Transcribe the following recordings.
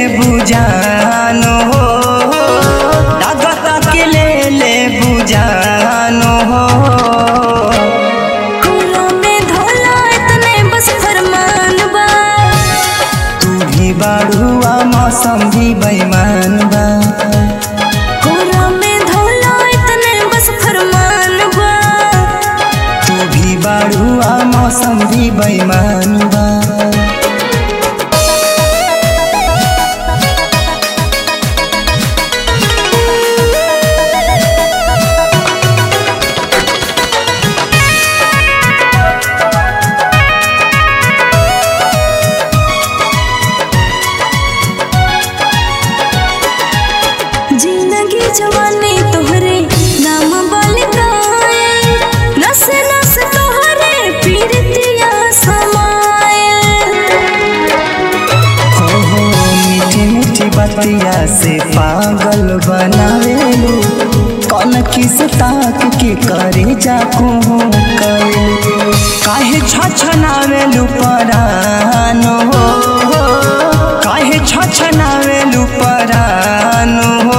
बुझानो हो लागत के ले ले बुझानो हो कोरा में धोला इतने बस फरमान बा तू भी बाड़ुआ मौसम भी बेईमान बा कोरा में धोला इतने बस फरमान बा तू भी बाड़ुआ मौसम भी बेईमान बा जिंदगी जवानी तोहरे नाम बलिकाए नस नस तोहरे पीरतिया समाए हो हो मीठी मीठी बतिया से पागल बनावेलू कौन किस ताक के करे जाकू करेलू काहे छछनावेलू परानो हो काहे छछनावेलू परानो हो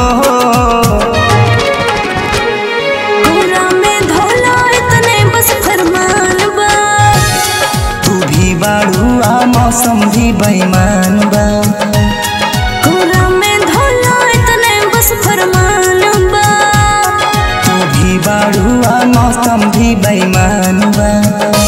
कोरा में धोला इतने बस फरमान बा तू भी बाड़ुआ मौसम भी बेईमान बा कोरा में धोला इतने बस फरमान बा तू भी बाड़ुआ मौसम भी बेईमान बा